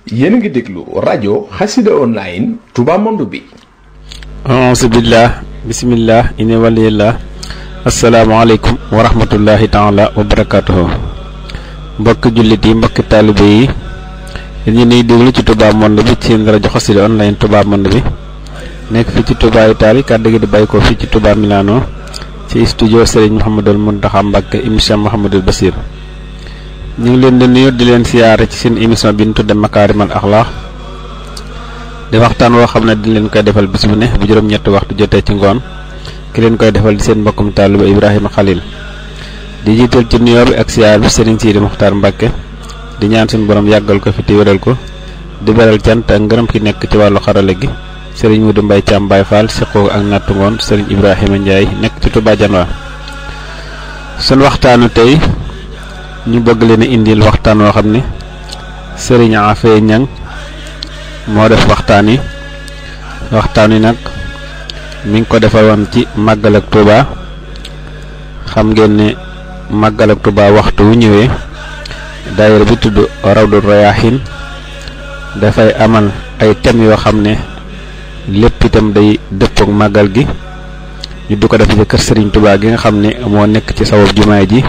yéen a ngi déglu rajo xasida online Touba Monde bi auzubillah bismillah ini waliyillah asalaamaaleykum wa rahmatullahi taala wa barakatuhu mbokki jullit yi mbokki taalibe yi yéen ñi nuy déglu ci Touba Monde bi ci rajo xasida online Touba Monde bi nekk fii ci Touba Italie kàddu gi di bàyyi ko fii ci Touba Milano ci studio Serigne Mouhamadul Mountakha Mbacké émission Mouhamadul Basir ñu ngi leen di nuyu di leen siyaare ci seen émission bi ñu tudde Makaarimal Axlaaq di waxtaan woo xam ne di leen koy defal bis bu ne bu juróom-ñetti waxtu jotee ci ngoon ki leen koy defal di seen mbokkum taaliba Ibrahima Khalil di jiital ci nuyoo bi ak siyaar bi Serigne Sidi Muxtaar Mbacké di ñaan suñu borom yàggal ko fi te wéral ko di beral cant ak ngërëm ki nekk ci wàllu xarala gi Serigne Modou Mbaye Thiam Baye Fall siqoo ak nattu ngoon Serigne Ibrahima Ndiaye nekk ci Touba Janwa sun waxtaanu tey ñu bëgg leen a indil waxtaan woo xam ne Serigne Afee Ñang moo def waxtaan yi waxtaan wi nag mi ngi ko defaloon ci màggal ak Touba xam ngeen ne màggal ak Touba waxtu wu ñëwee daayira bi tudd Rawdu Rayaahin dafay amal ay thèmes yoo xam ne lépp itam day dëppook màggal gi ñu du ko def ci kër Serigne Touba gi nga xam ne moo nekk ci sawab jumaay ji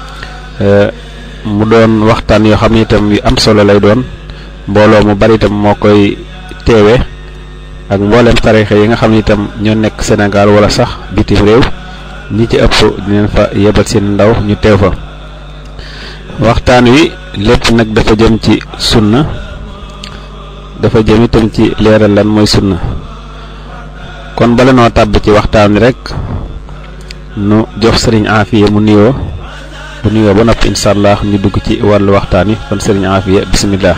mu doon waxtaan yoo xam ne itam yu am solo lay doon mbooloo mu bari itam moo koy teewe ak mboolem tarixa yi nga xam ne itam ñoo nekk Sénégal wala sax bitim réew ñi ci ëpp dinañ fa yebal seen ndaw ñu teew fa waxtaan wi lépp nag dafa jëm ci sunna dafa jëm itam ci leeral lan mooy sunna kon bala noo tàbb ci waxtaan wi rek nu jox sëriñ Afiya mu nuyoo bu nuyoo ba noppi incha allah ñu dugg ci wàllu waxtaan wi kon sëriñ Afiya bisimilah.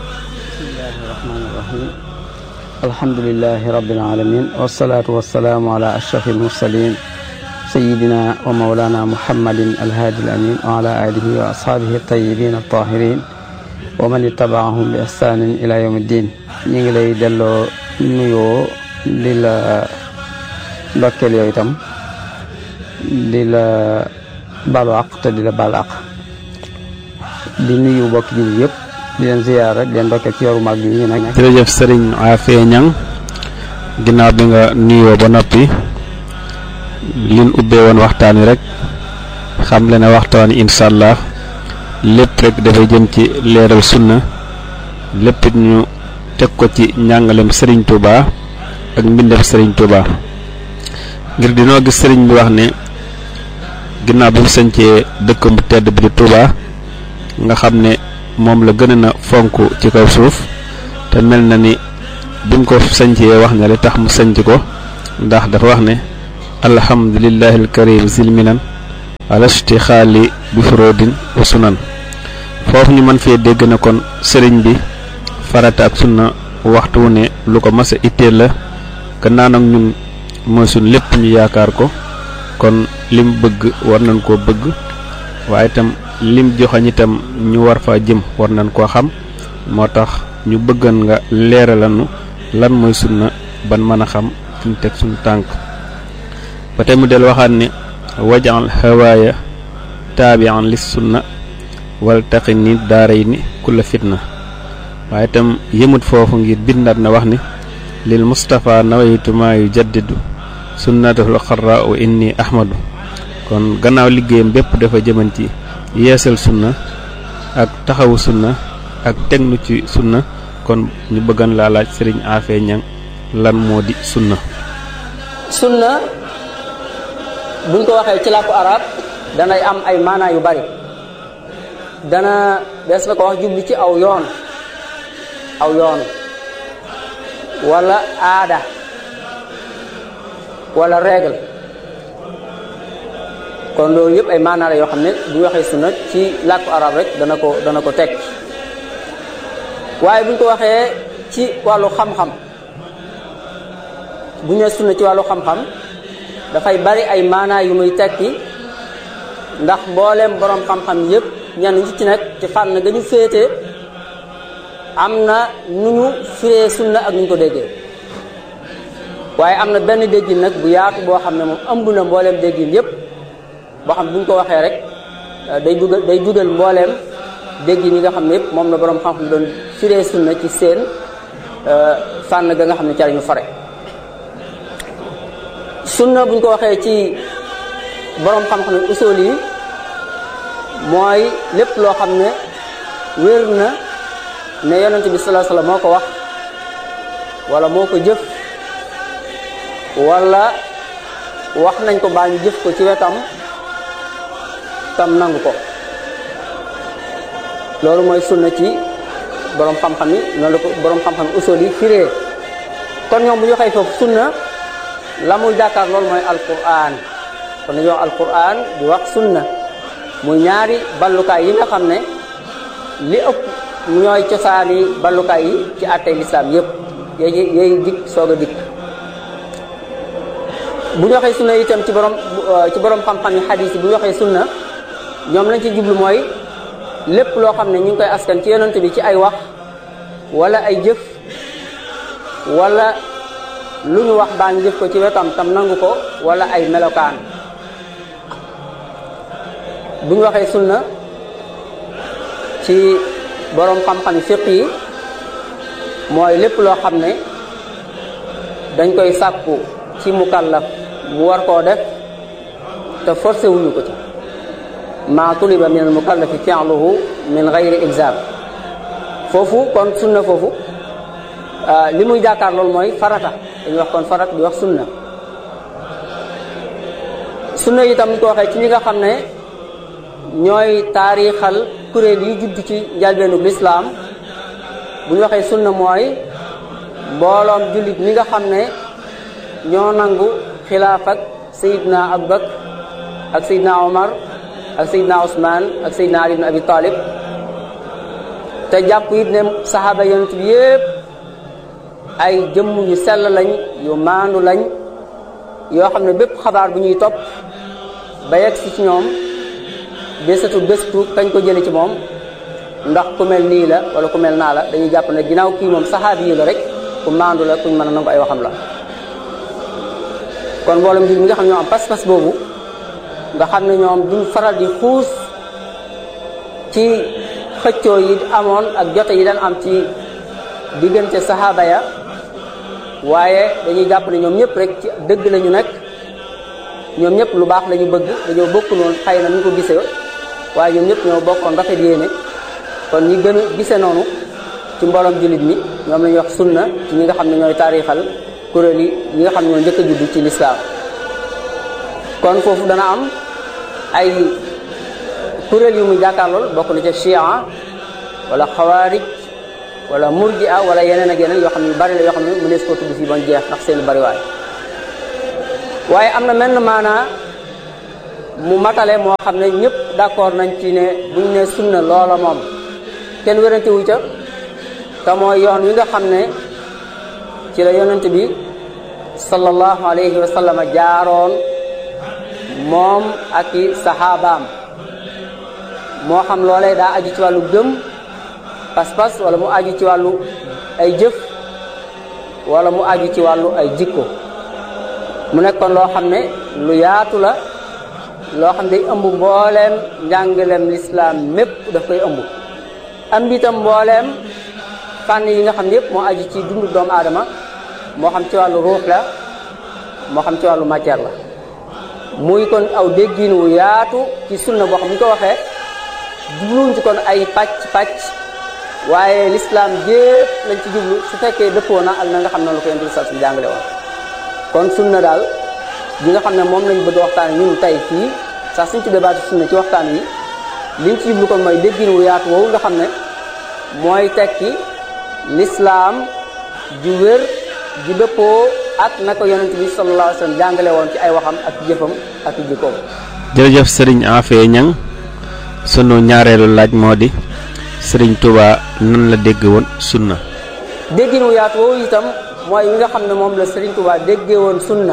alhamdulilahi rabbil alamin wasalaatu wasalaamu ala ashraf almursalin sayidina wa maulana muhammadin alhaadi alamin wa ala alihi wa ashaabihi altayibin altahirin wa man ittabaahum bi ihsanin ila yawm ddin ñi ngi lay delloo nuyoo di la ndokkeel yow itam di la balu àq te di la bal àq di nuyu bokk ji yëpp di leen ziyaar rek di leen ndokkeel ci yoru mag bi ñu nekk jërëjëf sëriñ Afee Ñang ginnaaw bi nga nuyoo ba noppi liñ ubbee woon waxtaan wi rek xam le ne waxtaan wi incha allah lépp rek dafay jëm ci leeral sunna lépp ñu teg ko ci njàngalem sëriñ Touba ak mbindem sëriñ Touba ngir dinoo gis sëriñ bi wax ne ginnaaw bi mu sañcee dëkkam bu tedd bi di Touba nga xam ne moom la gën a fonk ci kaw suuf te mel na ni bi mu ko sañcee wax na li tax mu sañc ko ndax dafa wax ne alhamdulillahi alkarim zilminan alastixaali bi furodin wa sunan foofu ñu mën fee dégg na kon sëriñ bi farata ak sunna waxtu wu ne lu ko mas a itteel la gannaaw nag ñun mooy suñ lépp ñu yaakaar ko kon lim bëgg war nañ koo bëgg waaye itam lim joxañ itam ñu war fa jëm war nañ koo xam moo tax ñu bëggan nga leeralanu lan mooy sunna ban mën a xam fi ñu teg suñu tànk ba tey mu del waxaat ne wajal hawaaya taabian lis sunna wal taqi ni daaray ni kulla fitna waaye itam yëmut foofu ngir bindaat na wax ni lil Mustafa nawaytu maa yu jaddidu sunnatahul xarra wa inni ahmadu kon gannaaw liggéeyam bépp dafa jëman ci yeesal sunna ak taxawu sunna ak tegnu ci sunna kon ñu bëggan laa laaj sëriñ Afee Ñang lan moo di sunna sunna buñ ko waxee ci làkku arab danay am ay maanaa yu bari dana des na ko wax jubli ci aw yoon aw yoon wala aada wala règle kon loolu yëpp ay maanaa la yoo xam ne bu ñu waxee sunna ci làkku arab rek dana ko dana ko teg waaye bu ñu ko waxee ci wàllu xam-xam bu ñu nee sunna ci wàllu xam-xam dafay bari ay maanaa yu muy tekki ndax mbooleem boroom xam-xam yëpp ñenn ñi ci nekk ci fànn ga ñu féete am na nu ñu firee sunna ak nu ñu ko déggee waaye am na benn déggin nag bu yaatu boo xam ne moom ëmb na mbooleem déggin yëpp boo xam ne bu ñu ko waxee rek day dugal day dugal mbooleem déggin yi nga xam ne yëpp moom la boroom xam-xam doon firee sunna ci seen fànn ga nga xam ne ca lañu fare sunna buñ ko waxee ci boroom xam-xam ne usul yi mooy lépp loo xam ne wér na ne yonent bi sallallahu alayhi wasallam moo ko wax wala moo ko jëf wala wax nañ ko baa ñu jëf ko ci wetam tam nangu ko loolu mooy sunna ci borom xam-xam yi noonu la ko borom xam-xam usul yi firee kon ñoom bu ñu waxee foofu sunna la muy jàkkaar loolu mooy alquran kon dañuy wax alquran di wax sunna muy ñaari ballukaay yi nga xam ne li ëpp ñooy cosaani ballukaay yi ci àttee lislaam yépp yooyu yooyu dikk soog a dikk bu ñu waxee sunna itam ci borom ci borom xam-xam yi xadiis yi bu ñu waxee sunna ñoom lañ ci jublu mooy lépp loo xam ne ñu ngi koy askan ci yonent bi ci ay wax wala ay jëf wala lu ñu wax baa ngi jëf ko ci wetam tam nangu ko wala ay melokaan bu ñu waxee sunna ci boroom xam-xam fiq yi mooy lépp loo xam ne dañ koy sàkku ci mukallaf mu war koo def te forcé wuñu ko ci ma tuliba min al mukallafi fi'luhu min gayri ilzam foofu kon sunna foofu li muy jàkkaar loolu mooy farata dañuy wax kon farat di wax sunna sunna itam ñu ko waxee ci ñi nga xam ne ñooy taarixal kuréel yi judd ci njalbeenu lislaam bu ñu waxee sunna mooy mbooloom jullit ñi nga xam ne ñoo nangu xilaaf ak sayidna abubakar ak sayidna omar ak sayidna usman ak sayidna ali ibn abi talib te jàpp it ne saxaaba yonent bi yépp ay jëmm yu sell lañ yu maandu lañ yoo xam ne bépp xabaar bu ñuy topp ba yegg si ci ñoom bésatu béstu kañ ko jële ci moom ndax ku mel nii la wala ku mel naa la dañuy jàpp ne ginnaaw kii moom saxaabi yi la rek ku maandu la kuñ mën a nangu ay waxam la kon mboolem ji mi nga xam ne ñoo am pas-pas boobu nga xam ne ñoom duñ faral di xuus ci xëccoo yi amoon ak jote yi daan am ci diggante saxaaba ya waaye dañuy jàpp ne ñoom ñëpp rek ci dëgg lañu nekk ñoom ñëpp lu baax la ñu bëgg dañoo bokk noonu xëy na ñu ko gisee waaye ñoom ñëpp ñoo bokkoon rafet yéene kon ñi gën a gisee noonu ci mbooloom jullit mi ñoom la ñuy wax sunna ci ñi nga xam ne ñooy taarixal kuréel yi ñi nga xam ne ñoo njëkk a judd ci lislaam kon foofu dana am ay kuréel yu muy jàkkaarlool bokk na ca chia wala xawaarij wala murjia wala yeneen ak yeneen yoo xam ne yu bari la yoo xam ne mënees koo tudd fii bañ jeex ndax seen bariwaay waaye am na menn maanaa mu matale moo xam ne ñëpp d'accord nañ ci ne buñ ne sunna loola moom kenn wérante wu ca te mooy yoon wi nga xam ne ci la yonent bi sallallahu alayhi wa sallam jaaroon moom ak i saxaabaam moo xam loolee daa aju ci wàllu gëm pas-pas wala mu aju ci wàllu ay jëf wala mu aju ci wàllu ay jikko mu nekkoon loo xam ne lu yaatu la loo xam ne day ëmb mbooleem njàngaleem lislaam mépp daf koy ëmb am itam mbooleem fànn yi nga xam ne yëpp moo aju ci dundu doomu aadama moo xam ci wàllu ruux la moo xam ci wàllu matière la muy kon aw déggin wu yaatu ci sunna boo xam ni ko waxee jubluwuñ ci kon ay pàcc pàcc waaye lislaam jépp lañ ci jublu su fekkee dëppoo na ak na nga xam ne la ko yonent bi sallallahu alayhi wasallam jàngale woon kon sunna daal bi nga xam ne moom lañ bëgg waxtaan ñun tey fii sax suñ ci débat sunna ci waxtaan wi liñ ci jublu kon mooy déggin wu yaatu woowu nga xam ne mooy tekki lislaam ju wér ju dëppoo ak na ko yonent bi sallallahu alayhi wasallam jàngale woon ci ay waxam ak jëfam ak jikkoom jërëjëf sëriñ Afee Ñang sunu ñaareelu laaj moo di sëriñ Touba nan la dégg woon sunna déggin wu yaatu woowu itam mooy wi nga xam ne moom la Sëriñ Touba déggee woon sunna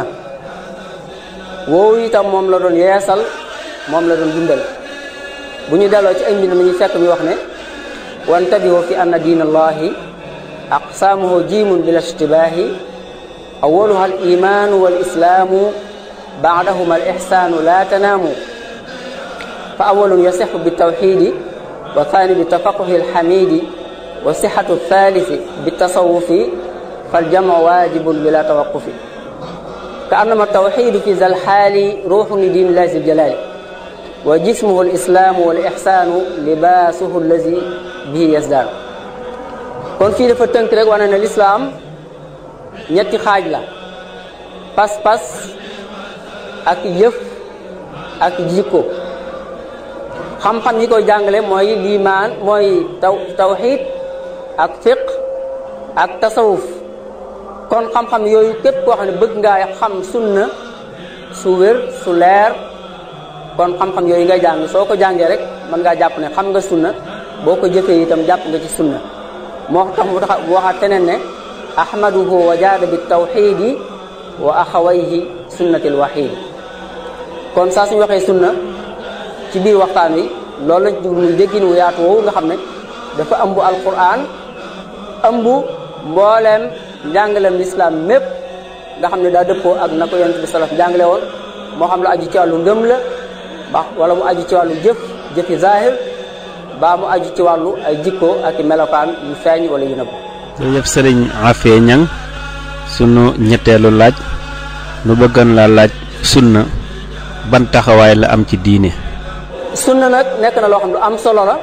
woowu itam moom la doon yeesal moom la doon dundal bu ñu delloo ci ay mbind mi ñu fekk mi wax ne wantabihu fi anna diin allahi aqsaamuhu jiimun bila ishtibaahi awaluha al imaanu wal islaamu baadahuma al ixsaanu laa tanaamu fa awalun yasixu bi tawxiidi wa thani bi tafaquhi alxamiidi wa sixatu thalisi bi tasawufi fal jamu waajibun bila tawaqufi ka annama tawxidu fi zal xaali ruuxu li diin illahi zil jalaali wa jismuhu al islaamu wal ixsaanu libaasuhu allazi bihi yasdaanu kon fii dafa tënk rek wane ne lislaam ñetti xaaj la pas-pas ak jëf ak jikko xam-xam yi koy jàngale mooy liimaan mooy taw tawxiid ak fiq ak tasawuf kon xam-xam yooyu képp koo xam ne bëgg ngaa xam sunna su wér su leer kon xam-xam yooyu ngay jàng soo ko jàngee rek mën ngaa jàpp ne xam nga sunna boo ko jëfee itam jàpp nga ci sunna moo tax mu tax waxaat teneen ne ahmaduhu wa jaada bi tawxiidi wa axawayhi sunnatil waxiidi kon saa suñu waxee sunna ci biir waxtaan wi loolu lañ jug muy déggin wu yaatu woowu nga xam ne dafa ëmb alquran ëmb mbooleem njàngaleem lislaam mépp nga xam ne daa dëppoo ak na ko yonent bi salaf jàngale woon moo xam lu aju ci wàllu ngëm la ba wala mu aju ci wàllu jëf jëfi zahir baa mu aju ci wàllu ay jikko ak melokaan yu feeñ wala yu nëbb jërëjëf sëriñ Afee Ñang sunu ñetteelu laaj nu bëggan la laaj sunna ban taxawaay la am ci diine sunna nag nekk na loo xam ne lu am solo la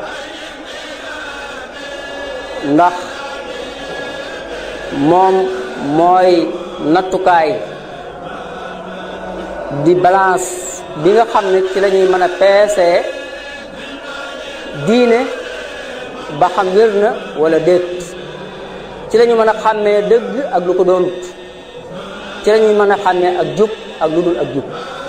ndax moom mooy nattukaay di balance bi nga xam ne ci la ñuy mën a peesee diine ba xam wér na wala déet ci la ñu mën a xàmmee dëgg ak lu ko doonut ci la ñuy mën a xàmmee ak jub ak lu dul ak jub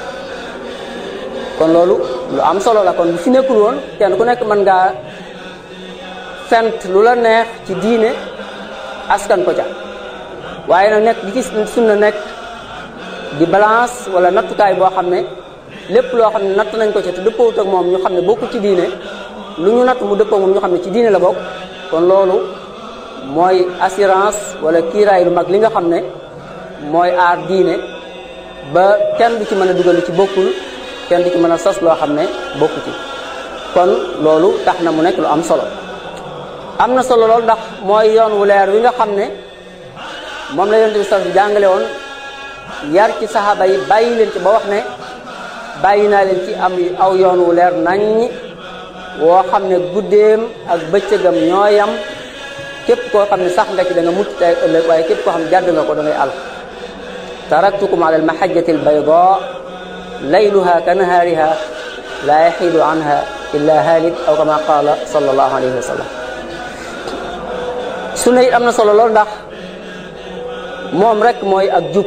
kon loolu lu am solo la kon bu fi nekkul woon kenn ku nekk mën ngaa fent lu la neex ci diine askan ko ca waaye nag nekk di ci sunna nekk di balance wala nattukaay boo xam ne lépp loo xam ne natt nañ ko ca te dëppoowut ak moom ñu xam ne bokku ci diine lu ñu natt mu dëppoo moom ñu xam ne ci diine la bokk kon loolu mooy assurance wala kiiraay lu mag li nga xam ne mooy aar diine ba kenn du ci mën a dugal lu ci bokkul kenn du ci mën a sos loo xam ne bokku ci kon loolu tax na mu nekk lu am solo am na solo loolu ndax mooy yoon wu leer wi nga xam ne moom la yonent bi sax jàngale woon yar ci saxaaba yi bàyyi leen ci ba wax ne bàyyi naa leen ci am aw yoon wu leer naññ woo xam ne guddeem ak bëccëgam ñooyam képp koo xam ne sax nga ci da nga mucc tey ëllëg waaye képp koo xam ne jàdd nga ko da ngay àll taraktukum ala almahajjati albayda layluha ka nahaariha la yaxiidu anha illa halik aw kama qaala sallallahu alayhi wa sallam sunna it am na solo lool ndax moom rek mooy ak jub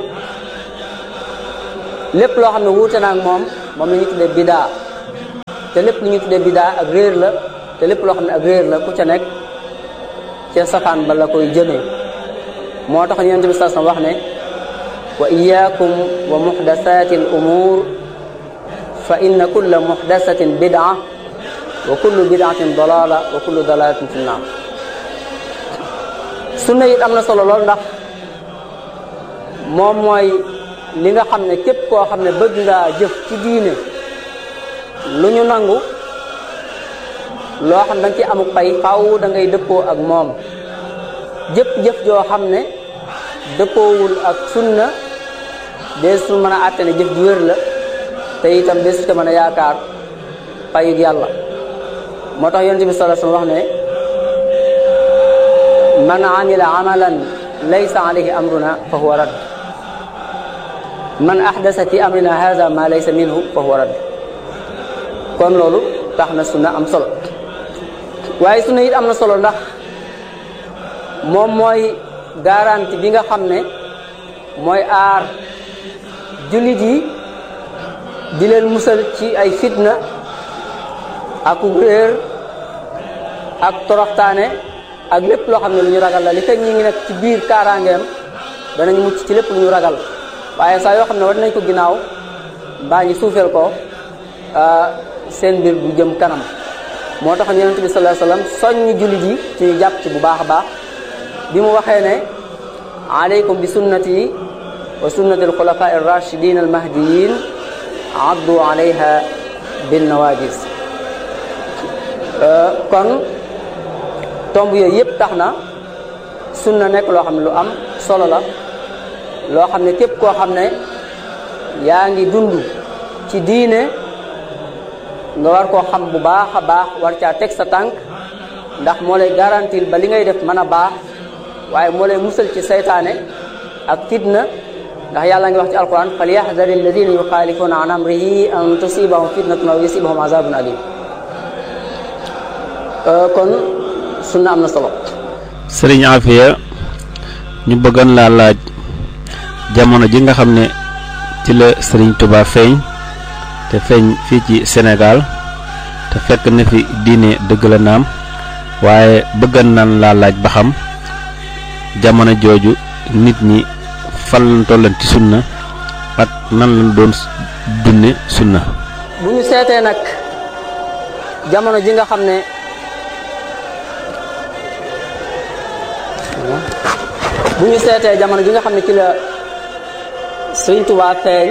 lépp loo xam ne wuute na ak moom moom la ñu tuddee bidaa te lépp lu ñu tuddee bidaa ak réer la te lépp loo xam ne ak réer la ku ca nekk ca safaan ba la koy jëmee moo tax yonent bi sallallahu alayhi wasallam wax ne wa iyaakum wa muxdasati al umur fa inna kulla muxdasatin bidaa wa kullu bidaatin dalala wa kullu dalalatin fi nnaar sunna it am na solo lool ndax moom mooy li nga xam ne képp koo xam ne bëgg ngaa jëf ci diine lu ñu nangu loo xam da nga ci amuk pay faaw da ngay dëppoo ak moom jëpp-jëf joo xam ne dëppoowul ak sunna deesu mën a àtte ne jëf ji wér la te itam deesu ca mën a yaakaar payug yàlla moo tax yonent bi sallallahu alayhi wasallam wax ne man amila amalan laysa alayhi amruna fa huwa radd man ahdasa fi amrina hadha ma laysa minhu fa huwa radd kon loolu tax na sunna am solo waaye sunna it am na solo ndax moom mooy garanti bi nga xam ne mooy aar jullit yi di leen musal ci ay fitna ak réer ak toroxtaane ak lépp loo xam ne lu ñu ragal la li fekk ñi ngi nekk ci biir kaaraangeem danañ mucc ci lépp lu ñu ragal waaye saa yoo xam ne war nañ ko ginnaaw mbaa ñi suufeel ko seen mbir du jëm kanam moo tax yonent bi sallallahu alayhi wasallam soññi jullit yi ci ñu jàpp ci bu baax a baax bi mu waxee ne alaykum bi sunnati wa sunnati alxulafa arrachidin almahdiyin addu alayha bin nawajis kon tomb yooyu yëpp tax na sunna nekk loo xam ne lu am solo la loo xam ne képp koo xam ne yaa ngi dund ci diine nga war koo xam bu baax a baax war caa teg sa tànk ndax moo lay garantir ba li ngay def mën a baax waaye moo lay musal ci saytaane ak fitna ndax yàlla ngi wax ci alquran fal yaxdari alladina yuxaalifuna an amrihi an tusibahum fitnatun aw yusibahum azabun alim kon sunna am na solo sëriñ Afia ñu bëggoon laa laaj jamono ji nga xam ne ci la sëriñ Touba feeñ te feeñ fii ci Sénégal te fekk na fi diine dëgg la naam waaye bëggan naan laa laaj ba xam jamono jooju nit ñi fan lañ tollan ci sunna ak nan lañ doon dunne sunna bu ñu seetee nag jamono ji nga xam ne bu ñu seetee jamono ji nga xam ne ci la Sëriñ Tuubaa feeñ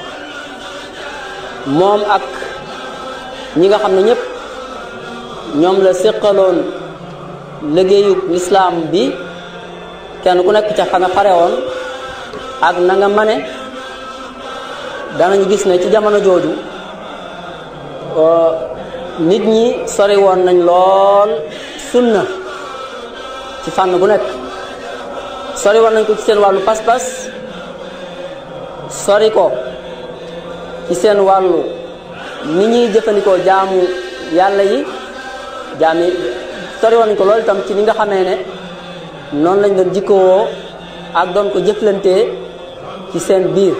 moom ak ñi nga xam ne ñëpp ñoom la séqaloon liggéeyu lislaam bi kenn ku nekk ca fa nga xare woon ak na nga mane danañu gis ne ci jamono jooju nit ñi sori woon nañ lool sunna ci fànn bu nekk sori woon nañ ko ci seen wàllu pas-pas sori ko ci seen wàllu ni ñuy jëfandikoo jaamu yàlla yi jaami sori woon nañ ko loolu itam ci ni nga xamee ne noonu lañ doon jikkowoo ak doon ko jëflantee ci seen biir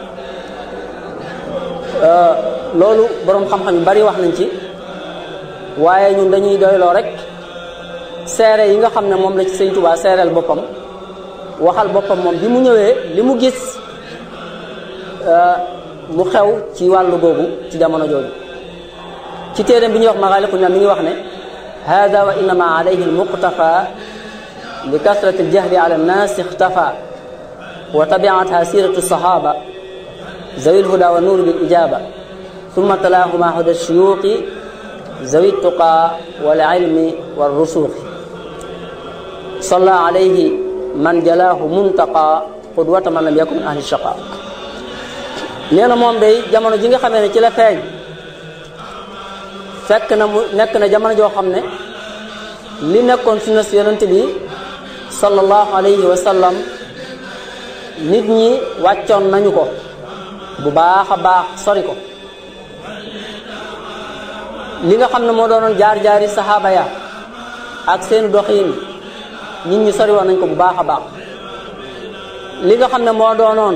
loolu boroom xam-xam yu bari wax nañ ci waaye ñun dañuy doyloo rek seere yi nga xam ne moom la ci Sëñ Tuubaa seereel boppam waxal boppam moom bi mu ñëwee li mu gis mu xew ci wàllu googu ci jamono jooju ci téeréem bi ñuy wax Maghâliqun Ni'âm mi ngi wax ne hada wa innama alayhi almuqtafa li kasrati aljahli ala annas ixtafa wa tabiatha siratu sahaba zawi lhuda wa nuur bil ijaba ثم تلاهما هدى الشيوخ ذوي التقى والعلم والرسوخ صلى عليه من جلاه منتقى قدوة من لم يكن من أهل الشقاء nee na moom day jamono ji nga xamee ne ci la feeñ fekk na mu nekk na jamono joo xam ne li nekkoon sunna si yonent bi sallallahu alayhi wa sallam nit ñi wàccoon nañu ko bu baax a baax sori ko li nga xam ne moo doonoon jaar-jaari saxaaba ya ak seen doxiin nit ñi sori woon nañ ko bu baax a baax li nga xam ne moo doonoon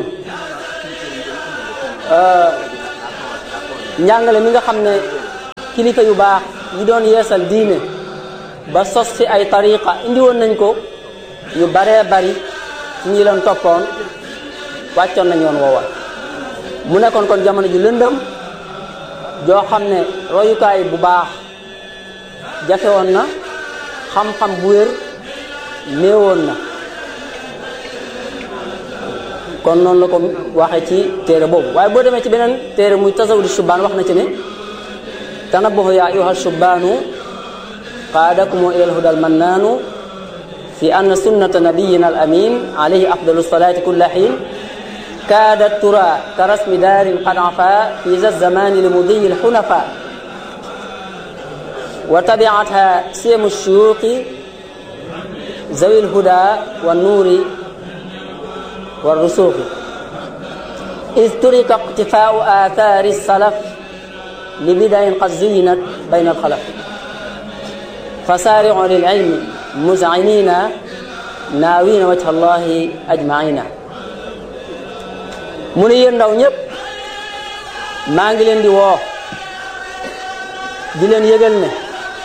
njàngale mi nga xam ne kilifa yu baax yi doon yeesal diine ba sos fi ay tariqa indi woon nañ ko ñu baree bari ci ñi leen toppoon wàccoon nañ yoon woowa mu nekkoon kon jamono ju lëndëm joo xam ne royukaay bu baax jafe woon na xam-xam bu wér néewoon na kon noonu la ko waxee ci téere boobu waaye boo demee ci beneen téere muy tasawudu shubaan wax na ci ne tanabahu ya ayuha shubaanu qaadakumu ila alhuda almannaanu fi anna sunnata nabiyina al amin alayhi afdalu salati kulla xiin كادت ترى كرسم دار قد عفا في ذا الزمان لمضي الحنفاء وتبعتها سيم الشيوخ ذوي الهدى والنور والرسوخ إذ ترك اقتفاء آثار السلف لبدع قد زينت بين الخلف فسارعوا للعلم مذعنين ناوين وجه الله أجمعين mu ne yéen ndaw ñëpp maa ngi leen di woo di leen yëgal ne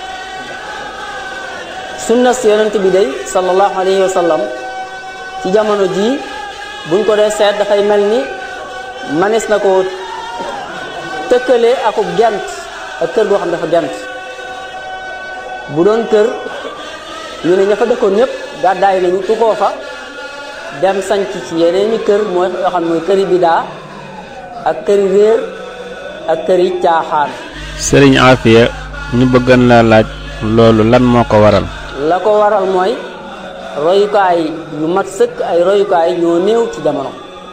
sunna si yonent bi day sallallahu alayhi wa sallam ci jamono jii buñ ko dee seet dafay mel ni manis na ko tëkkale akub gent ak kër goo xam dafa gent bu doon kër ñu ne ña fa dëkkoon ñëpp gàddaay nañu tukoo fa dem sanc ci yeneeni kër mooy yoo xam ne mooy këri bidaa ak këri réer ak këri caaxaan sëriñ Afia ñu bëggan laa laaj loolu lan moo ko waral la ko waral mooy royukaay yu mat sëkk ay royukaay ñoo néew ci jamono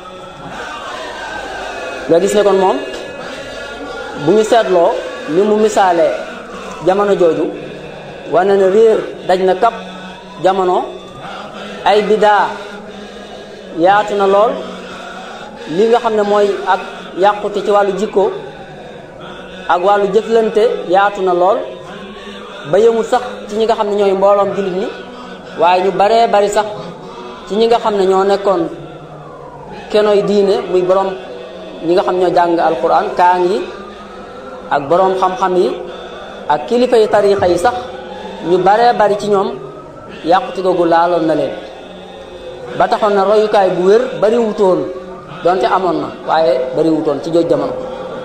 nga gis ne kon moom bu ñu seetloo ni mu misaalee jamono jooju wane na réer daj na kap jamono ay bidaa yaatu na lool li nga xam ne mooy ak yàqute ci wàllu jikko ak wàllu jëflante yaatu na lool ba yëmul sax ci ñi nga xam ne ñooy mbooloom jullit ñi waaye ñu baree bari sax ci ñi nga xam ne ñoo nekkoon kenoy diine muy borom ñi nga xam ñoo jàng alquran kaang yi ak borom xam-xam yi ak kilifa yi tarixa yi sax ñu baree bari ci ñoom yàqute googu laaloon na leen ba taxoon na royukaay bu wér bari wutoon donte amoon na waaye bari wutoon ci jooj jamono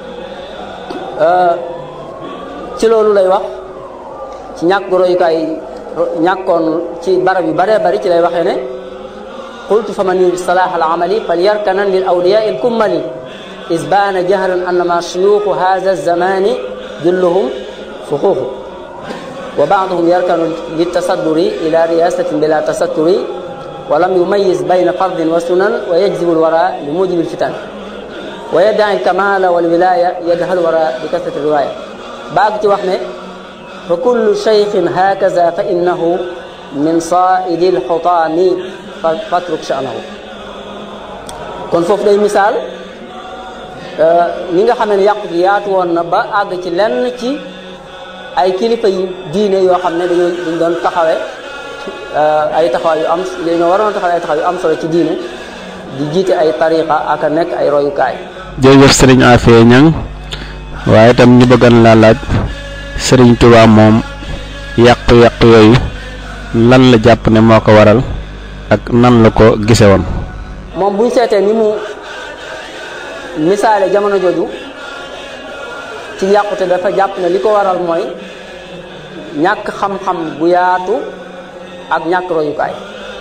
ci loolu lay wax ci ñàkk royukaay ñàkkoon ci barab yu baree bari ci lay waxee ne qultu fa man yurid salah al amali fal yarkanan lil awliya il kummali is baana jahran annama shuyuxu hadha zamani julluhum fuxuuxu wa baaduhum yarkanu litasadduri ila riyasatin bila tasatturi wa lam yumayis bayna fardin wa sunan wa yajzibu lwara li mujibi lfitan wa yaddaci alkamala walwilaya yadhal wara bi kasrati riwaya baag ci wax ne fa kullu cheikhin hakaza fa innahu min saidi lxutaami fatruk sha'nahu kon foofu day misaal ni nga xamee ne yàqu gi yaatu woon na ba àgg ci lenn ci ay kilifa yu diine yoo xam ne dañoo dañ doon taxawe ay taxawaay yu am dañoo waroon taxawe ay taxawaay yu am solo ci diine di jiite ay tariqa ak a nekk ay royukaay jërëjëf sëriñ Afee Ñang waaye itam ñu bëggan laa laaj sëriñ Tuubaa moom yàqu-yàqu yooyu lan la jàpp ne moo ko waral ak nan la ko gise woon moom buñ seetee ni mu misaale jamono jooju ci yàqute dafa jàpp ne li ko waral mooy ñàkk xam-xam bu yaatu ak ñàkk royukaay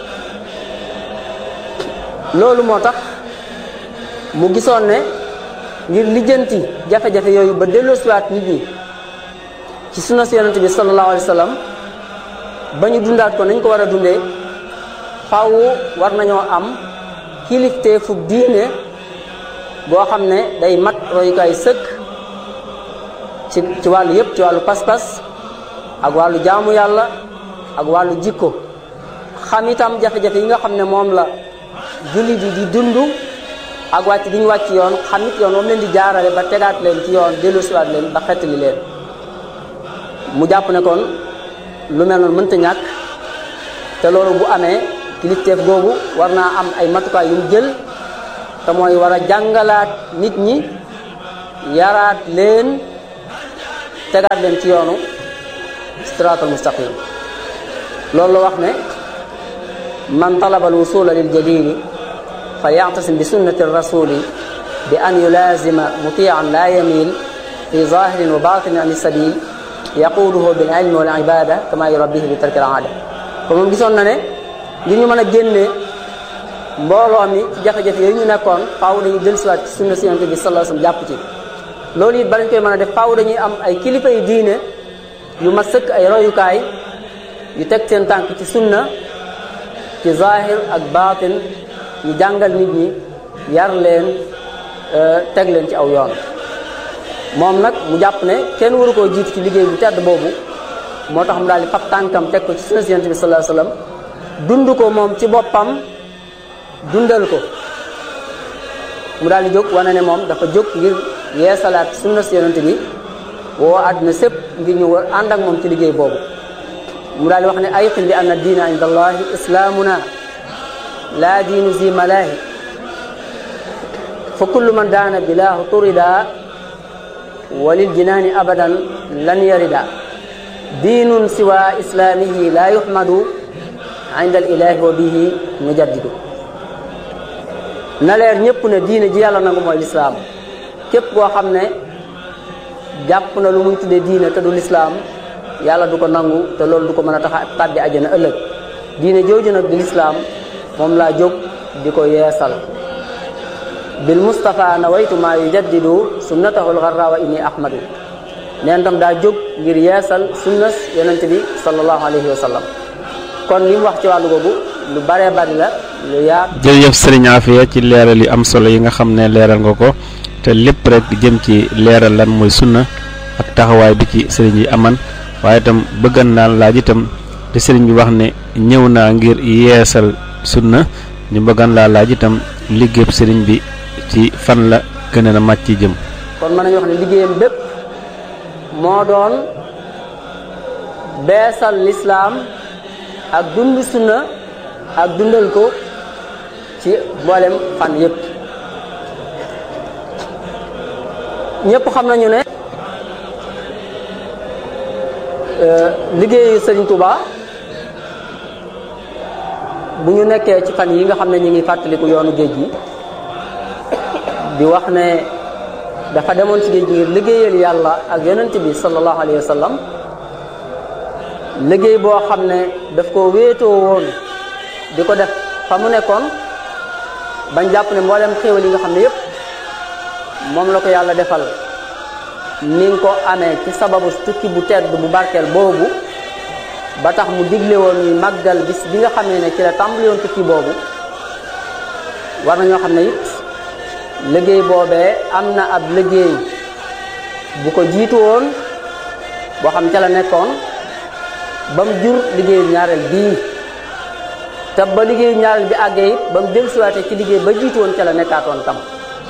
loolu moo tax mu gisoon ne ngir lijjanti jafe-jafe yooyu ba delloosiwaat nit ñi ci sunna si yonent bi sallallahu alayhi wa sallam ba ñu dundaat ko nañ ko war a dundee faw war nañoo am kilifteefu diine boo xam ne day mat royukaay sëkk ci ci wàllu yépp ci wàllu pas-pas ak wàllu jaamu yàlla ak wàllu jikko xam itam jafe-jafe yi nga xam ne moom la jullit yi di dund ak wàcc gi ñu wàcc yoon xam it yoon moom leen di jaarale ba tegaat leen ci yoon dellusiwaat leen ba xettali leen mu jàpp ne kon lu mel noonu mënta ñàkk te loolu bu amee kilifteef googu war naa am ay matukaay yu mu jël te mooy war a jàngalaat nit ñi yaraat leen tegaat leen ci yoonu siraatal mustaqim loolu la wax ne man talaba al wusula lil jalili fa yactasim bi sunnati rasuli bi an yulazima mutian la yamil fi zahirin wa batinin an sabil yaquduhu bil ilmi wal ibada kama yurabbihi bi tarki al aada kon moom gisoon na ne ngir ñu mën a génne mbooloo mi ci jafe-jafe yooyu ñu nekkoon faaw dañuy dellusiwaat ci sunna si yonent bi sallallahu alayhi wasallam jàpp ci loolu it balañ koy mën a def faaw dañuy am ay kilifa yu diine yu ma sëkk ay royukaay yu teg seen tànk ci sunna ci zahir ak baatin ñu jàngal nit ñi yar leen teg leen ci aw yoon moom nag mu jàpp ne kenn waru koo jiitu ci liggéey bu tedd boobu moo tax mu daal di fab tànkam teg ko ci sunna si yonent bi sallallahu alayhi wasallam dund ko moom ci boppam dundal ko mu daal di jóg wane ne moom dafa jóg ngir yeesalaat sunna si yonent bi woo àdduna sépp ngir ñu war ànd ak moom ci liggéey boobu mu daal di wax ne ayqin bi anna diina inda allahi islaamuna laa diinu zi malaahi fa kullu man daana bilaahu turida walil jinaani abadan lan yarida diinun siwa islaamihi laa yuhmadu inda al ilahi wa bihi nujaddidu na leer ñëpp ne diine ji yàlla nangu mooy lislaam képp koo xam ne jàpp na lu muy tuddee diine te du lislaam yàlla du ko nangu te loolu du ko mën a tax a tàbbi àjjana ëllëg diine jooju nag di lislaam moom laa jóg di ko yeesal bil mustafa nawaytu maa yujaddidu sunnatahu lgarra wa inni ahmadu neen tam daa jóg ngir yeesal sunnas yonente bi sallallahu alayhi wa sallam kon li mu wax ci wàllu googu lu baree bari la lu yaat jërëjëf sëriñ Afia ci leeral yu am solo yi nga xam ne leeral nga ko te lépp rek jëm ci leeral lan mooy sunna ak taxawaay bi ci sëriñ yi aman waaye itam bëggan naa laaj itam te sëriñ bi wax ne ñëw naa ngir yeesal sunna ñu bëggan laa laaj itam liggéeyub sëriñ bi ci fan la gën a màcc ci jëm kon mën nañu wax ne liggéeyam bépp moo doon beesal lislaam ak dund sunna ak dundal ko ci mboolem fan yépp ñépp xam nañu ne liggéeyu Sëriñ Tuuba bu ñu nekkee ci fan yi nga xam ne ñu ngi fàttaliku yoonu géej gi di wax ne dafa demoon ci géej gi ngir liggéeyal yàlla ak yonent bi sallallahu alayhi wa sallam liggéey boo xam ne daf ko wéetoo woon di ko def fa mu nekkoon bañ jàpp ne mboolem xéewal yi nga xam ne yépp moom la ko yàlla defal ni nga ko amee ci sababu tukki bu tedd bu barkeel boobu ba tax mu digle woon ñuy màggal bis bi nga xamee ne ci la tàmbali woon tukki boobu war na ñoo xam ne it liggéey boobee am na ab liggéey bu ko jiitu woon boo xam ca la nekkoon ba mu jur liggéeyu ñaareel bii te ba liggéeyu ñaareel bi àggee it ba mu dellusiwaatee ci liggéey ba jiitu woon ca la nekkaatoon tam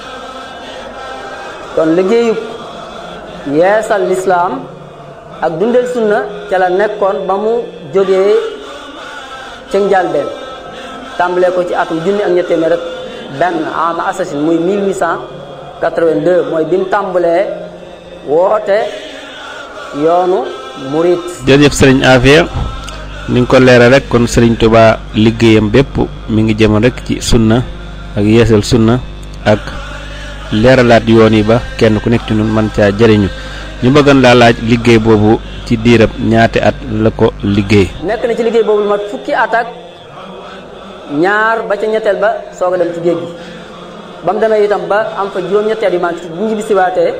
kon liggéeyu yeesal lislaam ak dundal sunna ca la nekkoon ba mu jógee ca njàlbeen tàmbalee ko ci atum junni ak ñetti téeméer rek benn ama assasine muy 1882 mooy bi mu tàmbalee woote yoonu murit jërëjëf sëriñ Afia ni nga ko leeral rek kon sëriñ Touba liggéeyam bépp mi ngi jëmoon rek ci sunna ak yeesal sunna ak leeralaat yoon yi ba kenn ku nekk ci ñun mën caa jëriñu ñu bëggoon laa laaj liggéey boobu ci diirab ñaati at la ko liggéey. nekk na ci liggéey boobu lu mat fukki at ak ñaar ba ca ñetteel ba soog a dem ci géej gi ba mu demee itam ba am fa juróom-ñetteel yu manqué bu ñu bisiwaatee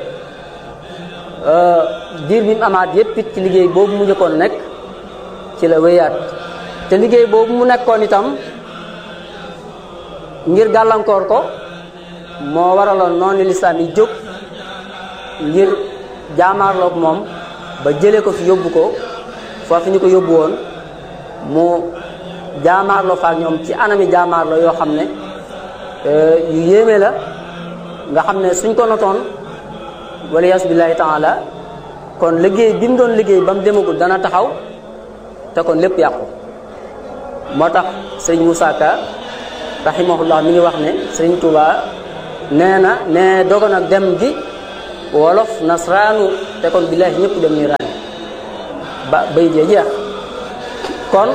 diir bi mu amaat yépp it ci liggéey boobu mu njëkkoon nekk ci la wéyaat te liggéey boobu mu nekkoon itam ngir gàllankoor ko moo waraloon noonu lislaam yi jóg ngir jaamaarloog moom ba jëlee ko fi yóbbu ko foofu ñu ko yóbbu woon mu jaamaarloo fa ak ñoom ci anami jaamaarloo yoo xam ne yu yéeme la nga xam ne suñ ko notoon wala yaasu billahi taala kon liggéey bi mu doon liggéey ba mu demagul dana taxaw te kon lépp yàqu moo tax sëriñ Moussa Ka rahimahullah mi ngi wax ne sëriñ Touba nee na nee dogon ak dem gi wolof nasraanu te kon billahi ñëpp dem ni raani ba bay jee jeex kon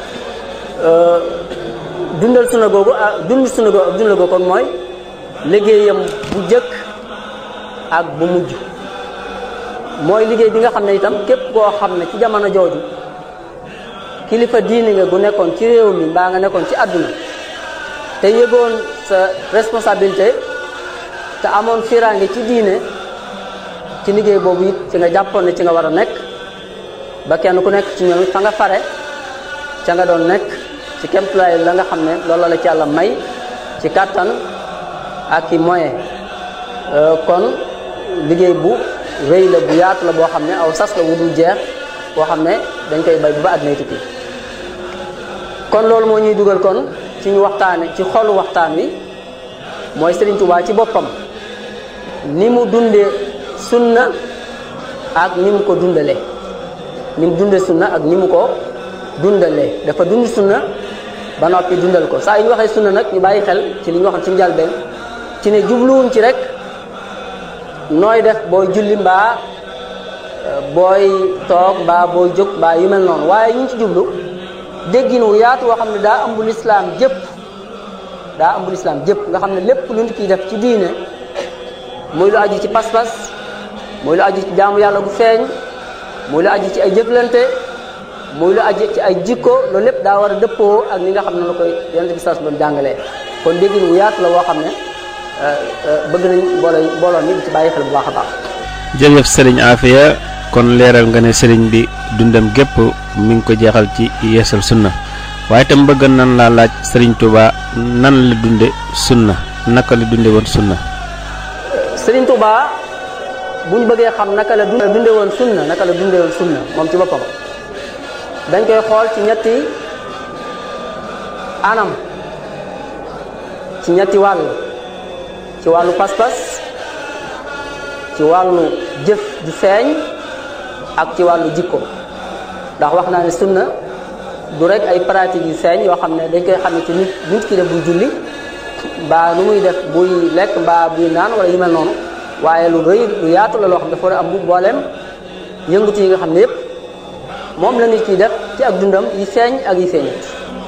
dundal suna googu ak dund suna googu ak dundal googu kon mooy liggéeyam bu jëkk ak bu mujj mooy liggéey bi nga xam ne itam képp koo xam ne ci jamono jooju kilifa diini nga gu nekkoon ci réew mi mbaa nga nekkoon ci àdduna te yëgoon sa responsabilité te amoon fiiraange ci diine ci liggéey boobu it ci nga jàppoon ne ci nga war a nekk ba kenn ku nekk ci ñoom it fa nga fare ca nga doon nekk ci kemtulaay la nga xam ne loolu la ci yàlla may ci kàttan ak i moyen kon liggéey bu rëy la bu yaatu la boo xam ne aw sas la wudul jeex boo xam ne dañ koy bay bu ba àddina tukki kon loolu moo ñuy dugal kon ci ñu waxtaane ci xolu waxtaan wi mooy Serigne Touba ci boppam ni mu dundee sunna ak ni mu ko dundalee ni mu dundee sunna ak ni mu ko dundalee dafa dund sunna ba noppi dundal ko saa yu ñu waxee sunna nag ñu bàyyi xel ci li ñu waxoon ci njëlbeen ci ne jubluwuñ ci rek nooy def booy julli mbaa booy toog mbaa booy jóg mbaa yu mel noonu waaye ñu ngi ci jublu déggin wu yaatu woo xam ne daa ëmb lislaam jëpp daa ëmb lislaam jëpp nga xam ne lépp lu nit kiy def ci diine muy lu aju ci pas-pas muy lu aju ci jaamu yàlla gu feeñ muy lu aju ci ay jëflante muy lu aju ci ay jikko loolu lépp daa war a dëppoo ak ni nga xam ne la koy yonent bi sas doon jàngalee kon déggin wu yaatu la woo xam ne bëgg nañ mbooloo mbooloo mi di ci bàyyi xel bu baax a baax jërëjëf sëriñ Afia kon leeral nga ne sëriñ bi dundam gépp mi ngi ko jeexal ci yeesal sunna waaye itam bëgg nan laa laaj sëriñ Touba nan la dunde sunna naka la dunde woon sunna Sëriñ Touba bu ñu bëggee xam naka la dunde woon sunna naka la dunde woon sunna moom ci boppam dañ koy xool ci ñetti anam ci ñetti wàll ci wàllu pas-pas ci wàllu jëf ju feeñ ak ci wàllu jikko ndax wax naa ne sunna du rek ay pratique yu feeñ yoo xam ne dañ koy xam ne ci nit nit ki def buy julli mbaa nu muy def buy lekk mbaa buy naan wala yu mel noonu waaye lu rëy lu yaatu la loo xam dafa war a am bu booleem yëngutu yi nga xam ne yépp moom la nit ki def ci ak dundam yi feeñ ak yi feeñut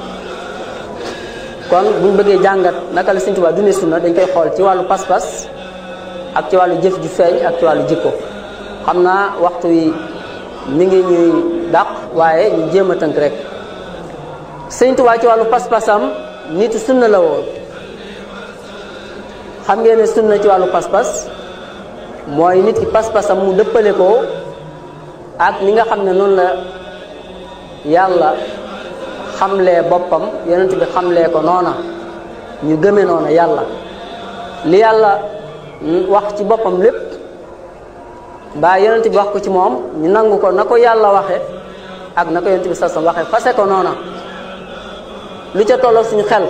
kon buñ bëggee jàngat naka la Sëriñ Tuubaa dundee sunna dañ koy xool ci wàllu pas-pas ak ci wàllu jëf ju feeñ ak ci wàllu jikko xam naa waxtu wi mi ngi ñuy dàq waaye ñu jéem a tënk rek Sëriñ Tuubaa ci wàllu pas-pasam nitu sunna la woon xam ngeen ne sunna ci wàllu pas-pas mooy nit ki pas-pasam mu dëppale ko ak li nga xam ne noonu la yàlla xamlee boppam yonent bi xamlee ko noona ñu gëme noona yàlla li yàlla wax ci boppam lépp mbaa yonent bi wax ko ci moom ñu nangu ko na ko yàlla waxe ak na ko yonent bi sasam waxe fase ko noona lu ca tolloog suñu xel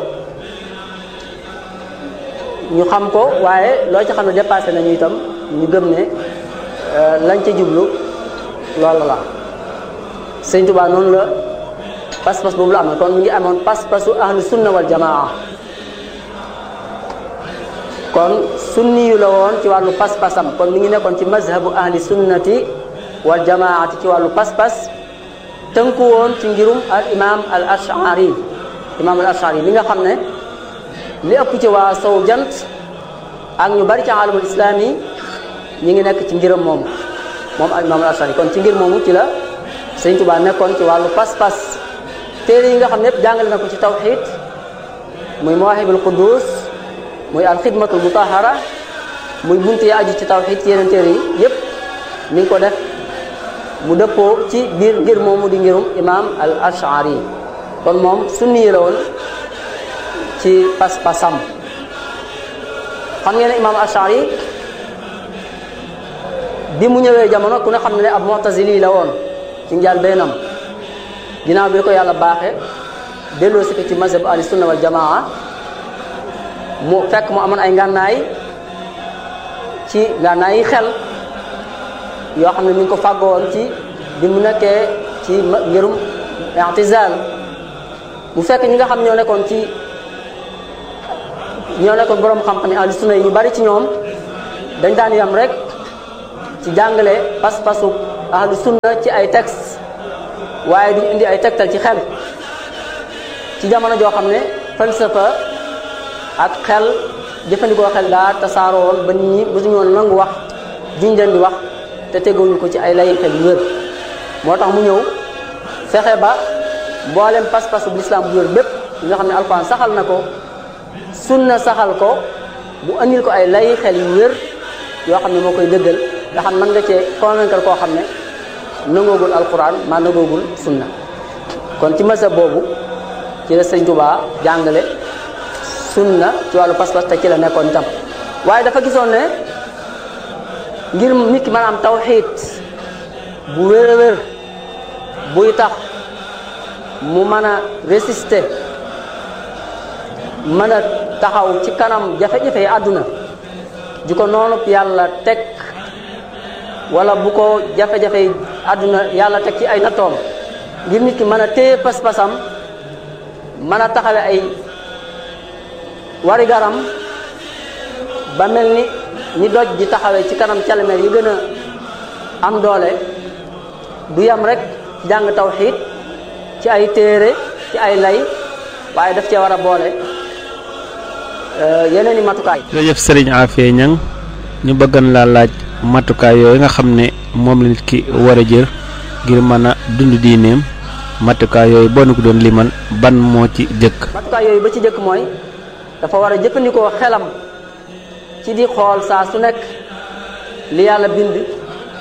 ñu xam ko waaye loo ci xam ne dépassé nañu itam ñu gëm ne lañ ca jublu loolu la sëñ Tuubaa noonu la pas-pas boobu la amoon kon mi ngi amoon pas-pasu ahlu sunna wal jamaa kon sunni yu la woon ci wàllu pas-pasam kon mi ngi nekkoon ci mazhabu ahli sunnati wal jamaati ci wàllu pas-pas tënku woon ci ngirum al imam al ashari imam al ashari li nga xam ne li ëpp ci waa sow jant ak ñu bari ci alamul islam yi ñi ngi nekk ci ngiram moomu moom al imam al ashari kon ci ngir moomu ci la sëñ Tuubaa nekkoon ci wàllu pas-pas téere yi nga xam ne yëpp jàngale na ko ci tawxid muy mawahibul quddus muy alxidmatul mutahara muy bunt yi aju ci tawxid ci yeneen téere yi yëpp mi ngi ko def mu dëppoo ci biir ngir moomu di ngirum imam al ashari kon moom sunni yi la woon ci pas-pasam xam ngeen ne imam ashari bi mu ñëwee jamono ku ne xam ne ab mu'tazili la woon ci njaal beenam ginnaaw bi ko yàlla baaxe delloo si ko ci mazhab ahli sunna wal jamaa mu fekk mu amoon ay ngànnaay ci ngànnaay yi xel yoo xam ne mi ngi ko fàggoon ci bi mu nekkee ci ngirum i'tizal mu fekk ñi nga xam ñoo nekkoon ci ñoo nekkoon borom xam-xam yi ahli sunna yi ñu bari ci ñoom dañ daan yam rek ci jàngale pas-pasu ahlu sunna ci ay texte waaye duñ indi ay tegtal ci xel ci jamono joo xam ne falsafa ak xel jëfandikoo xel daa tasaaroo woon ba nit ñi mësuñu woon nangu wax jiñ leen di wax te teguñu ko ci ay lay xel yu wér moo tax mu ñëw fexe ba mboolem pas-pasu bu lislaam bu wér bépp nga xam ne alxuraan saxal na ko sunna saxal ko bu andil ko ay lay xel yu wér yoo xam ne moo koy dëggal nga xam mën nga cee convaincre koo xam ne nangoogul alquran maa nangoogul sunna kon ci mazhab boobu ci la sëñ Tuubaa jàngale sunna ci wàllu pas-pas te ci la nekkoon itam waaye dafa gisoon ne ngir nit ki mën a am tawxiid bu wér a wér buy tax mu mën a résister mën a taxaw ci kanam jafe-jafe yi àdduna ji ko noonu yàlla teg wala bu ko jafe-jafe yi àdduna yàlla teg ci ay nattoom ngir nit ki mën a téye pas-pasam mën a taxawe ay wari garam ba mel ni ñi doj di taxawee ci kanam calameer yi gën a am doole du yam rek jàng tawxiid ci ay téere ci ay lay waaye daf cee war a boole yeneen i matukaay. jërëjëf Serigne Afia Niang ñu bëggan laa laaj matukaay yooyu nga xam ne moom la nit ki war a jël ngir mën a dund diineem matukaay yooyu boo nu ko doon liman ban moo ci jëkk. matukaay yooyu ba ci jëkk mooy dafa war a jëfandikoo xelam ci di xool saa su nekk li yàlla bind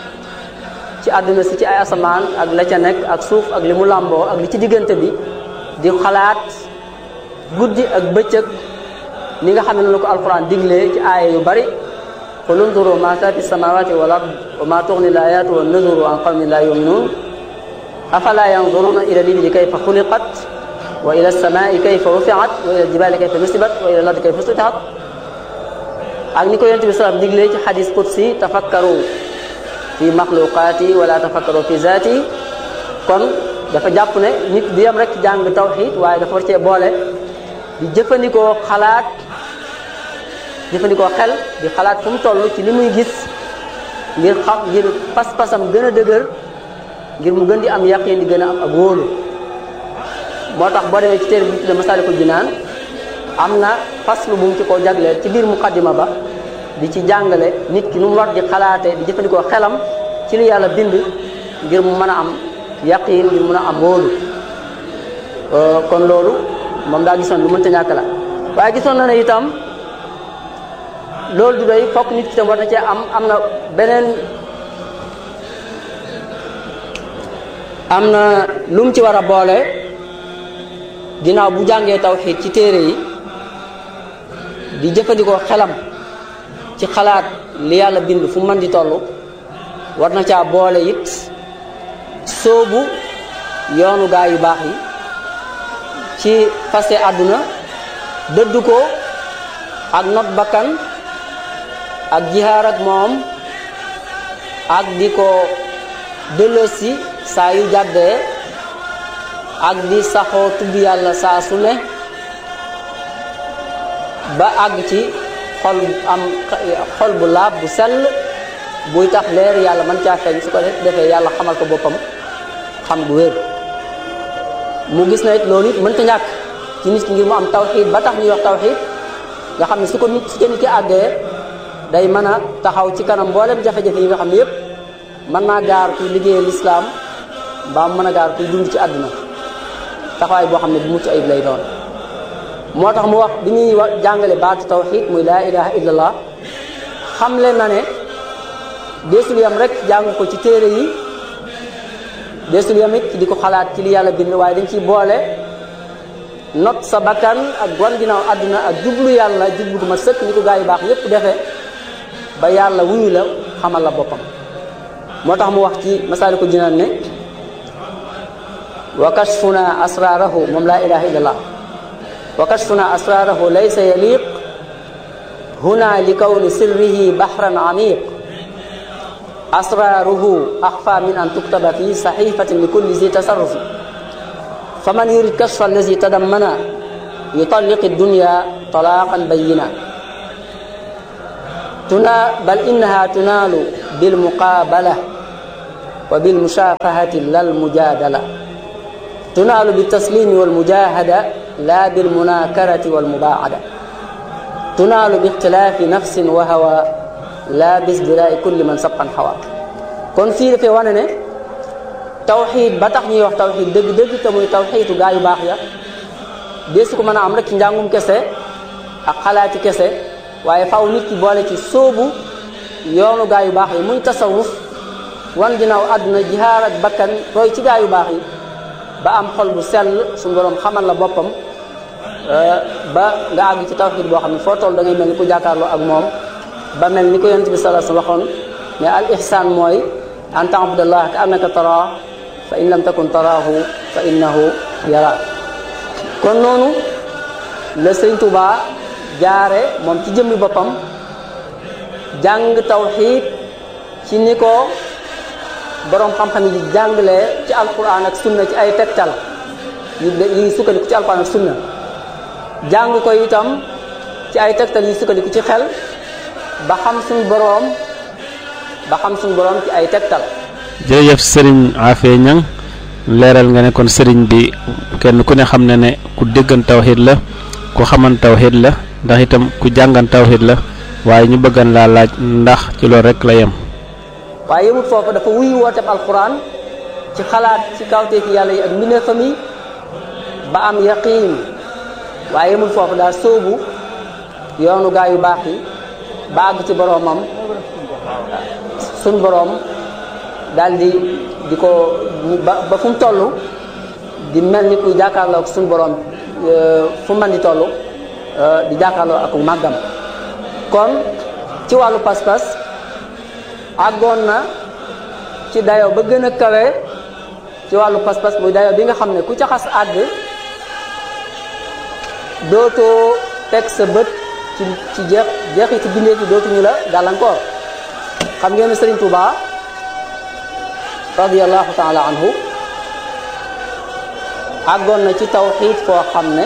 ci àdduna si ci ay asamaan ak la ca nekk ak suuf ak li mu làmboo ak li ci diggante bi di xalaat guddi ak bëccëg ni nga xam ne la ko alquran diglee ci aaya yu bari qul unzuru ma fi samawati wal ard wa ma tughni al ayatu wan nuzuru an qawmin la yu'minun afala yanzuruna ila al-ibili kayfa xuliqat wa ila as-samai kayfa rufi'at wa ila al-jibali kayfa nusibat wa ila al-ardi kayfa sutihat ak ni ko yonent bi salaam diglee ci xadis qudsi tafakkaru fi maxluqaati wala tafakkaru fi zaati kon dafa jàpp ne nit du yem rek ci jàng tawxid waaye dafa war cee boole di jëfandikoo xalaat jëfandikoo xel di xalaat fu mu toll ci li muy gis ngir xam ngir pas-pasam gën a dëgër ngir mu gën di am yaqin di gën a am ak wóolu moo tax boo demee ci téere bi ñu tudde Masaalikul Jinaan am na faslu bu mu ci ko jagleel ci biir muqaddima ba di ci jàngale nit ki nu mu war di xalaate di jëfandikoo xelam ci li yàlla bind ngir mu mën a am yaqin ngir mën a am wóolu kon loolu moom daa gisoon lu mënta ñàkk la waaye gisoon na ne itam loolu du doy fokk nit ki tam war na cee am am na beneen am na lu mu ci war a boole ginnaaw bu jàngee tawxiid ci téere yi di jëfandikoo xelam ci xalaat li yàlla bind fu mën di toll war na caa boole it soobu yoonu gaa yu baax yi ci fase àdduna dëddu ko ak not bakkan ak jihaar ak moom ak di ko dëllësi saa yu jàddee ak di saxoo tudd yàlla saa su ne ba àgg ci xol am xol bu laab bu sell buy tax leer yàlla mën caa feeñ su ko defee yàlla xamal ko boppam xam gu wér mu gis na it loolu it mënta ñàkk ci nit ki ngir mu am tawxiid ba tax ñuy wax tawxiid nga xam ne su ko nit su ca nit ki àggee day mën a taxaw ci kanam mboolem jafe-jafe yi nga xam ne yépp mën naa gaar kuy liggéeyal lislaam mbaa mën a gaar kuy dund ci àdduna taxawaay boo xam ne bu mucc ayib lay doon moo tax mu wax bi ñuy wax jàngale baatu tawxiid muy laa ilaha illallah xamle na ne deesul yam rek jàng ko ci téere yi deesul yam it di ko xalaat ci li yàlla bind waaye dañ ciy boole not sa bakkan ak wan ginnaaw àdduna ak jublu yàlla jublu gu ma sëkk ni ko gaa yu baax yépp defee ba yàlla wuyu la xamal la boppam moo tax mu wax ci Masaalikul Jinaan ne wa kashfuna asrarahu moom laa ilaha illallah wa kashfuna asrarahu laysa yaliq huna li kawni sirrihi bahran amiq asraruhu axfa min an tuktaba fi saxifatin li kulli zi tasarrufi faman yurid kashfa allazi tadammana yutalliq dunya talaqan bayyina tuna bal innaha tunalu bilmuqabala wa bilmushafahati lal mujadala tunalu biltaslimi walmujahada la bilmunakarati walmubaada tunalu bixtilaafi nafsin wa hawa la bisdirai kulli man sabqan xawa kon fii dafay wane ne tawxiid ba tax ñuy wax tawxiid dëgg-dëgg te muy tawxiitu gaa yu baax ya deesu ko mën a am rek ci njàngum kese ak xalaati kese waaye faw nit ki boole ci sóobu yoonu gaa yu baax yi muy tasawuf wan ginnaaw àdduna jihaar ak bakkan roy ci gaa yu baax yi ba am xol bu sell suñu borom xamal la boppam ba nga àgg ci tawxiid boo xam ne foo toll da ngay mel ni ku jàkkaarloo ak moom ba mel ni ko yonent bi sallallahu alayhi wasallam waxoon ne al ihsaan mooy an ta'budallah ka annaka taraa fa in lam takun taraahu fa innahu yara kon noonu la sëñ Tuubaa jaare moom ci jëmmi boppam jàng tawxiid ci ni ko boroom xam-xam yi di jàngalee ci alquran ak sunna ci ay tegtal yu yi sukkandiku ci alquran ak sunna jàng ko itam ci ay tegtal yi sukkandiku ci xel ba xam suñ boroom ba xam suñ boroom ci ay tegtal jërëjëf sëriñ Afee Ñang leeral nga ne kon sëriñ bi kenn ku ne xam ne ne ku déggan tawxiid la ku xaman tawxiid la ndax itam ku jàngan tawxiid la waaye ñu bëggan laa laaj ndax ci loolu rek la yem waaye yëmut foofu dafa wuy wooteeb alquran ci xalaat ci kawteefi yàlla yi ak mbindeefam yi ba am yaqiin waaye yëmut foofu daal sóobu yoonu gaa yu baax yi ba àgg ci boroomam suñ boroom daal di di ko ba ba fu mu toll di mel ni kuy jàkkaarloo ak suñu borom fu man di toll di jàkkaarloo ak màggam kon ci wàllu pas-pas àggoon na ci dayo ba gën a kawe ci wàllu pas-pas muy dayo bi nga xam ne ku ca xas àgg dootoo teg sa bët ci ci jeex jeexi ci bindee fi dootuñu la gàllankoor xam ngeen ne Sëriñ Tuuba radiyallahu taala anhu àggoon na ci tawxiid foo xam ne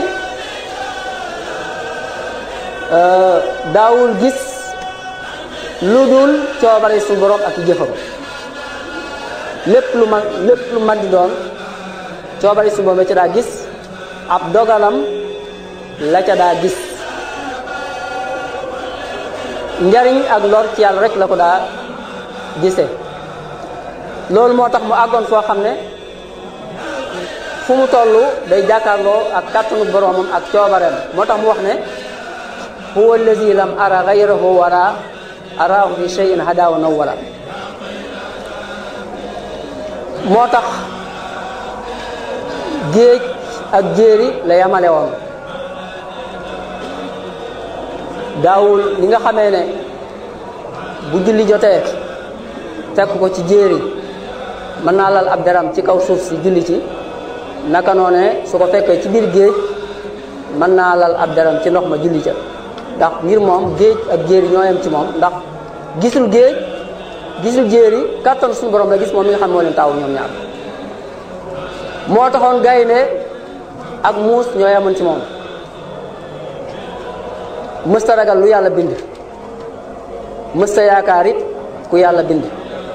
daawul gis lu dul coobare su borom ak i jëfam lépp lu ma lépp lu man di doon coobare su borom la ca daa gis ab dogalam la ca daa gis njariñ ak lor ci yàlla rek la ko daa gisee loolu moo tax mu àggoon foo xam ne fu mu toll day jàkkaarloo ak kàttanu boroomam ak coobareem moo tax mu wax ne huwa allazi lam ara gayrahu wara araahu fi cheyin hadaaw nawwala moo tax géej ak jéeri la yamale woon daawul li nga xamee ne bu julli jotee fekk ko ci jéeri mën naa lal ab daram ci kaw suuf si julli ci naka noone su ko fekkee ci biir géej mën naa lal ab daram ci ndox ma julli ca ndax ngir moom géej ak jéeri ñoo yem ci moom ndax gisul géej gisul jéeri kàttan suñu borom la gis moom mi nga xam moo leen taawu ñoom ñaar moo taxoon gaynde ak muus ñoo yemoon ci moom mësta ragal lu yàlla bind mësta yaakaar it ku yàlla bind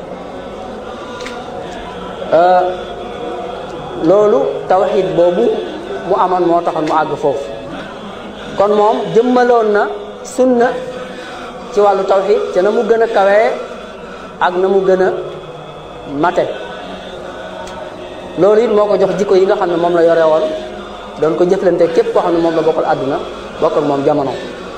loolu tawxiid boobu mu amoon moo taxoon mu àgg foofu kon moom jëmmaloon na sunna ci wàllu tawxiid te na mu gën a kawee ak na mu gën a mate loolu it moo ko jox jikko yi nga xam ne moom la yore woon doon ko jëflante képp koo xam ne moom la bokkal àdduna bokkal moom jamono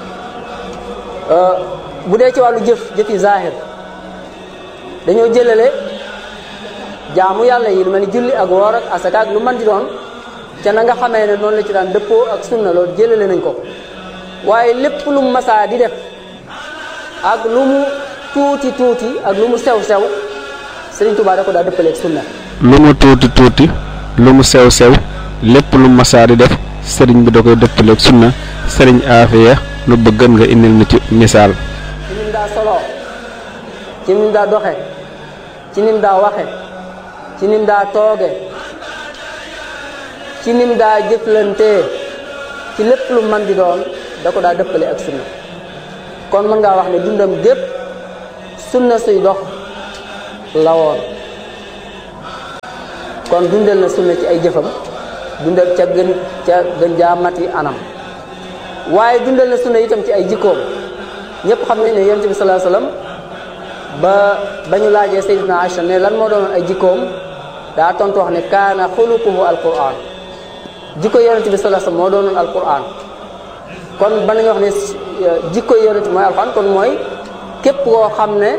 bu dee ci wàllu jëf jëfi zahir dañoo jëlale jaamu yàlla yi lu mel ni julli ak woor ak asaka ak lu mën di doon ca na nga xamee ne noonu la ci daan dëppoo ak sunna loolu jëlale nañ ko waaye lépp lu mu masaa di def ak lu mu tuuti tuuti ak lu mu sew sew Sëriñ Tuubaa da ko daa dëppaleeg sunna lu mu tuuti tuuti lu mu sew sew lépp lu masaa di def sëriñ bi da koy dëppaleeg sunna sëriñ Aafiya nu bëggan nga indil na ci misaal ci nim daa soloo ci nim daa doxe ci nim daa waxe ci nim daa tooge ci nim daa jëflantee ci lépp lu man di doon da ko daa dëppale ak sunna kon mën ngaa wax ne dundam gépp sunna suy dox la woon kon dundal na sunna ci ay jëfam dundal ca gën ca gën jaamati anam waaye dundal na sunna itam ci ay jikkoom ñëpp xam nañ ne yonent bi sallallahu alayhi wasallam ba ba ñu laajee Sayyidina Aïcha ne lan moo doonoon ay jikkoom daa tontu wax ne kaana xuluquhu alquran jikko yonent bi sallallahu alayhi wasallam moo doonoon alquran kon ba nañu wax ne jikko yonent mooy alquran kon mooy képp koo xam ne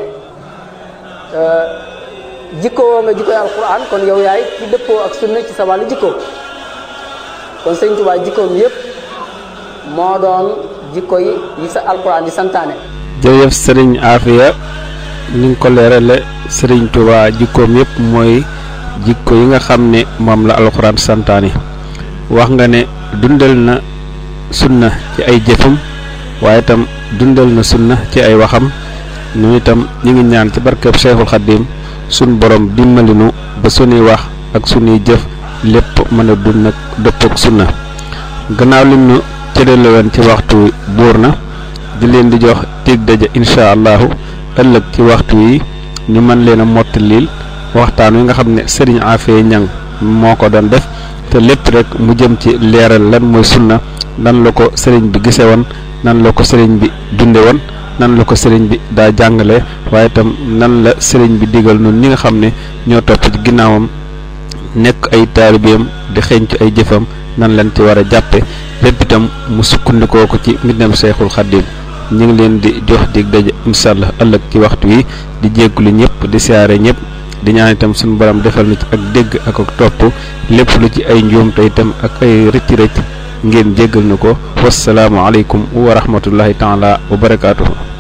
jikko woo nga jikkoy alquran kon yow yaay ci dëppoo ak sunna ci sa wàllu jikko kon Sëñ Tuubaa jikkoom yépp moo doon jikko yi yi sa alquran di santaane jërëjëf sëriñ Aafiya ni nga ko leerale sëriñ Tuubaa jikkoom yépp mooy jikko yi nga xam ne moom la alxuraan santaane wax nga ne dundal na sunna ci ay jëfam waaye itam dundal na sunna ci ay waxam nu itam ñu ngi ñaan ci barkeb Seexul Xaddim sun borom dimbalinu ba sunuy wax ak sunuy jëf lépp mën a dund nag dëppook sunna gannaaw lim nu cëdale woon ci waxtu buur na di leen di jox dig daja incha allahu ëllëg ci waxtu yi ñu mën leen a mottalil waxtaan wi nga xam ne sëriñ Afee Ñang moo ko doon def te lépp rek mu jëm ci leeral lan mooy sunna nan la ko sëriñ bi gise woon nan la ko sëriñ bi dunde woon nan la ko sëriñ bi daa jàngale waaye itam nan la sëriñ bi digal noonu ñi nga xam ne ñoo topp ci ginnaawam nekk ay taalibeem di xeeñcu ay jëfam nan leen ci war a jàppe lépp itam mu sukkandikoo ko ci mbindam Seexul Xaddim ñu ngi leen di jox dig daje incha allah ëllëg ci waxtu wi di jéggulu ñëpp di siyaare ñëpp di ñaan itam suñu borom defal na ci ak dégg ak ak topp lépp lu ci ay njuum te itam ak ay rëcc rëcc ngeen jéggal na ko wasalaamu aleykum wa rahmatullahi taala wa barakaatuhu